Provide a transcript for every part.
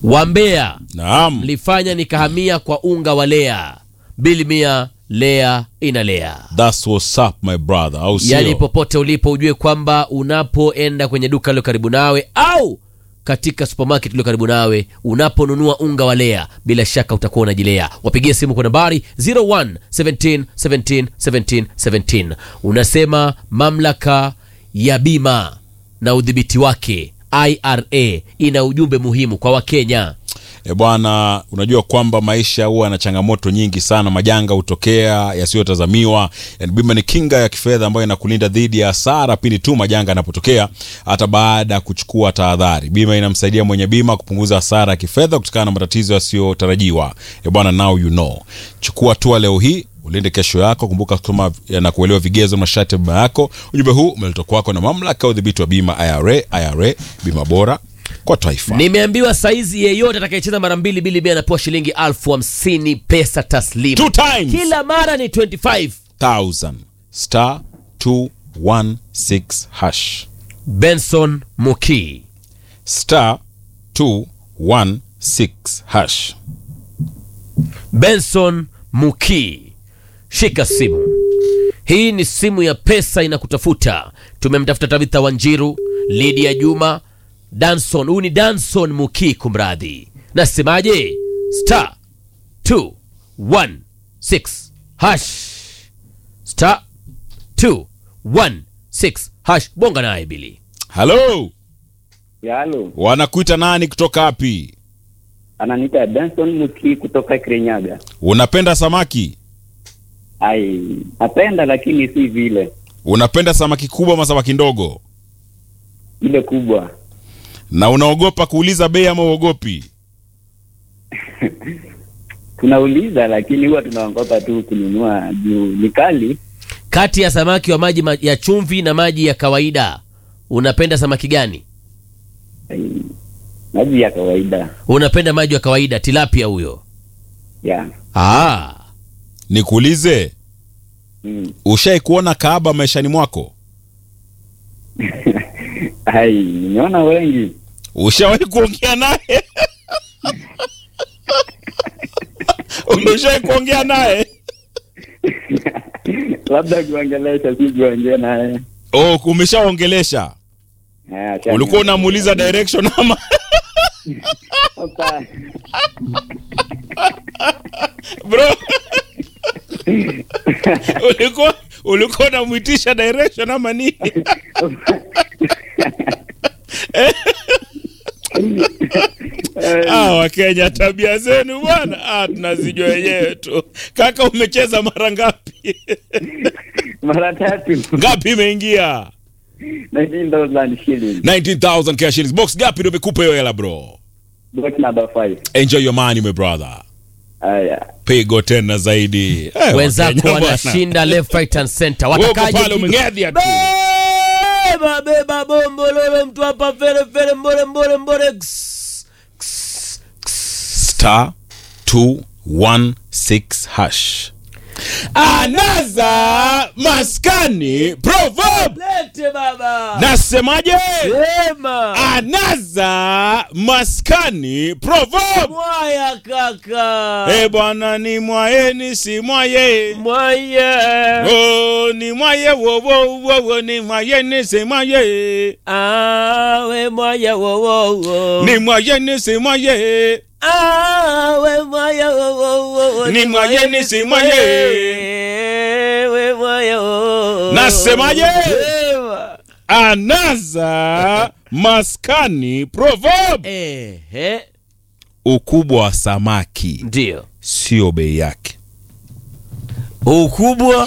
Wambea Naam. mlifanya nikahamia kwa unga wa Lea. Bili mia Lea inalea. That's what's up my brother. Au sio? Yaani popote ulipo ujue kwamba unapoenda kwenye duka lilo karibu nawe au katika supermarket iliyo karibu nawe, unaponunua unga wa Lea, bila shaka utakuwa unajilea. Wapigie simu kwa nambari 01 17 17 17 17. Unasema mamlaka ya bima na udhibiti wake IRA ina ujumbe muhimu kwa Wakenya. E bwana, unajua kwamba maisha huwa na changamoto nyingi sana, majanga hutokea yasiyotazamiwa. Yani bima ni kinga ya kifedha ambayo inakulinda dhidi ya hasara pindi tu majanga yanapotokea, hata baada ya kuchukua tahadhari. Bima inamsaidia mwenye bima kupunguza hasara ya kifedha kutokana na matatizo yasiyotarajiwa. E bwana, now you know. Chukua hatua leo hii ulinde kesho yako. Kumbuka kusoma na kuelewa vigezo na masharti ya bima yako. Ujumbe huu umeletwa kwako na mamlaka ya udhibiti wa bima IRA. IRA, bima bora kwa taifa. Nimeambiwa saizi yeyote atakayecheza mara mbili bili bia anapewa shilingi elfu hamsini pesa taslimu. Two times. Kila mara ni 25. 1000 star 216 hash Benson Muki. star 216 hash. Benson Muki, shika simu. Hii ni simu ya pesa inakutafuta. Tumemtafuta Tabitha Wanjiru, Lydia Juma, Danson. Huyu ni Danson Muki, kumradhi. Nasemaje? star 216 hash star 216 hash. Bonga naye Bili. Halo, Yalo, wanakuita nani kutoka wapi? ananiita Benson Muki kutoka Kirinyaga. Unapenda samaki? Ai, napenda lakini si vile Unapenda samaki kubwa ama samaki ndogo? ile kubwa. Na unaogopa kuuliza bei ama uogopi? Tunauliza lakini huwa tunaogopa tu kununua juu ni kali. Kati ya samaki wa maji ma- ya chumvi na maji ya kawaida, unapenda samaki gani? Ai, maji ya kawaida Unapenda maji ya kawaida, tilapia huyo. ya Ah, Nikuulize, mm. ushai kuona kaaba maishani mwako? Ai, nimeona wengi Ushawahi kuongea naye? Ushai kuongea naye? labda kuongelesha, si kuongea naye. Oh, umeshaongelesha? Ah, acha Ulikuwa ni- unamuuliza direction ama? Hapa. Bro. ulikuwa ulikuwa unamwitisha direction ama nini? Ah, Wakenya tabia zenu bwana, ah, tunazijua wenyewe tu. Kaka, umecheza mara ngapi? mara tatu ngapi imeingia? 19,000 shillings. 19000 cash shillings. Box ngapi ndio imekupa hiyo hela bro? Box number 5. Enjoy your money my brother. Haya. Pigo tena zaidi. Eh, wenzako Wakenya bwana. wanashinda left right and center. Wewe uko Watakaje pale pigo? umeng'edhia tu. Beba beba bombo lolo mtu hapa fere fere mbore mbore mbore. Ks, ks, ks. star 216 hash anaza maskani proverb Lete baba. nasemaje Sema. anaza maskani proverb Mwaya kaka. e bwana ni mwaye ni si mwaye Mwaya. oh, ni mwaye wo wo wo wo ni mwaye ni si mwaye Awe mwaya wo wo wo. ni mwaye ni si mwaye Awe mwaya wo wo wo. Ni mwaye ni si mwaye. We mwaya wo. Nasemaje? Sema. anaza maskani proverb Ehe. ukubwa wa samaki Ndio. sio bei yake ukubwa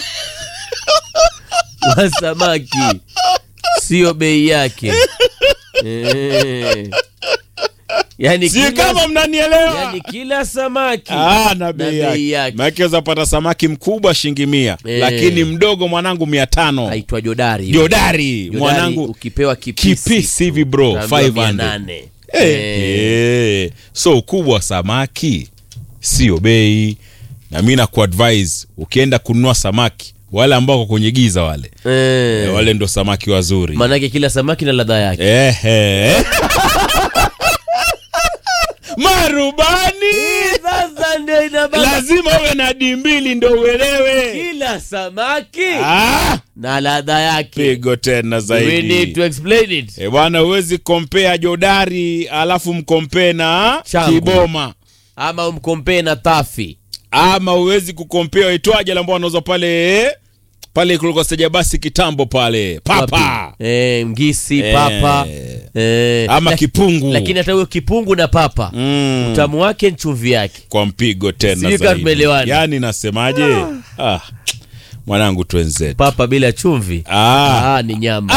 wa samaki sio bei yake Eh. yani, si kila, kama mnanielewa yani kila samaki Ah, na bei bei yake yake. maake uzapata samaki mkubwa shilingi mia Eh. lakini mdogo mwanangu mia tano aitwa jodari jodari Jodari, mwanangu ukipewa kipisi, kipisi hivi bro utaambiwa 500 800. Eh, Eh. eh. so ukubwa wa samaki sio bei na mi nakuadvise ukienda kununua samaki wale ambao wako kwenye giza wale Eh. eh, wale ndo samaki wazuri maanake kila samaki na ladha yake Ehe. rubani sasa ndio inababa lazima uwe na dimbili ndo uelewe kila samaki ah, na ladha yake pigo tena we need zaidi to explain it e bwana huwezi kompea jodari alafu mkompee na Changu. kiboma ama umkompee na tafi ama huwezi kukompea waitwaje ambao wanauza pale pale kuliko steja basi kitambo pale papa Wapi? eh, mgisi Eh. papa eh, ama lak- kipungu lakini hata huyo kipungu na papa mm. utamu wake ni chumvi yake kwa mpigo tena Sijui kama zaidi. tumeelewana. yaani nasemaje ah. mwanangu twenzetu papa bila chumvi ah. ah, ni nyama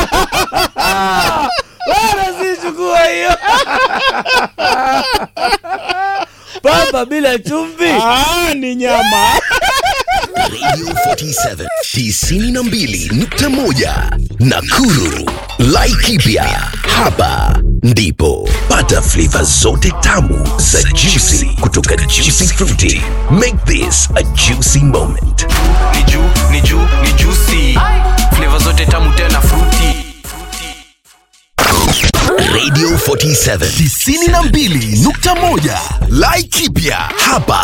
wala sichukua hiyo papa bila chumvi ah, ni nyama Radio 47 92.1 Nakuru. Laikipia hapa ndipo pata flavor zote tamu za juicy kutoka Juicy Fruity. Make this a juicy moment. ni juu ni juu ni juicy flavor zote tamu tena fruity Radio 47 92.1 Laikipia hapa